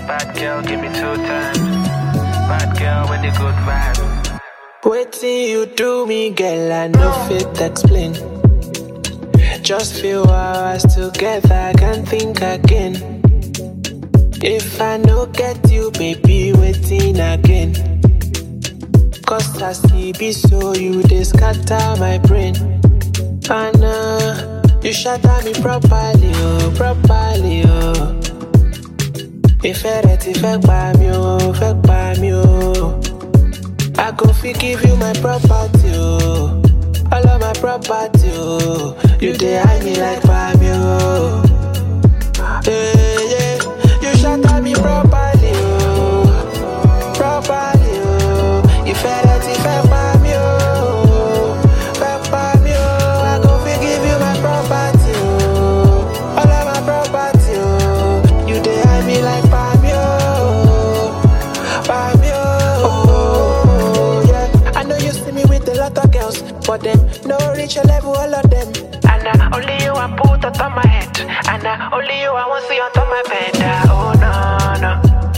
Bad girl, give me two times. Bad girl with the good vibe. Waiting you do me, girl, I no fit explain. Just few hours together, I can't think again. If I no get you, baby, waiting again. Cause I see be so you they scatter my brain. And uh, you shatter me properly, oh, properly, oh. Ìfẹ́ rẹ ti fẹ́ pa mí o, fẹ́ pa mí o. I go fit give you my property, oh. All of my property, oh. You dey hide me like Pami, oh. Yeah, yeah. You shatter me properly, oh. Properly, oh. Ìfẹ́ rẹ ti fẹ́ pa mí, oh. Fẹ́ pa mí, oh. I go fit give you my property, oh. All of my property, oh. You dey hide me like Pami, oh. Pami, oh. Yeah. I know you see me with a lot of girls, but them no reach your level, all of them. And uh, only you I put on top my head, and uh, only you I want see on top my bed. Uh, oh no no.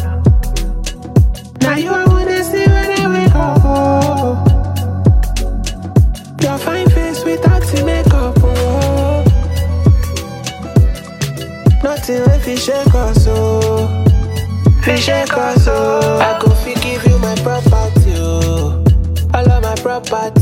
Now you I wanna see when I wake up. Oh. Your fine face without the makeup. Oh. Nothing if you shake us, oh. Fi shake us, oh. I go fi give you my property, oh. All of my property,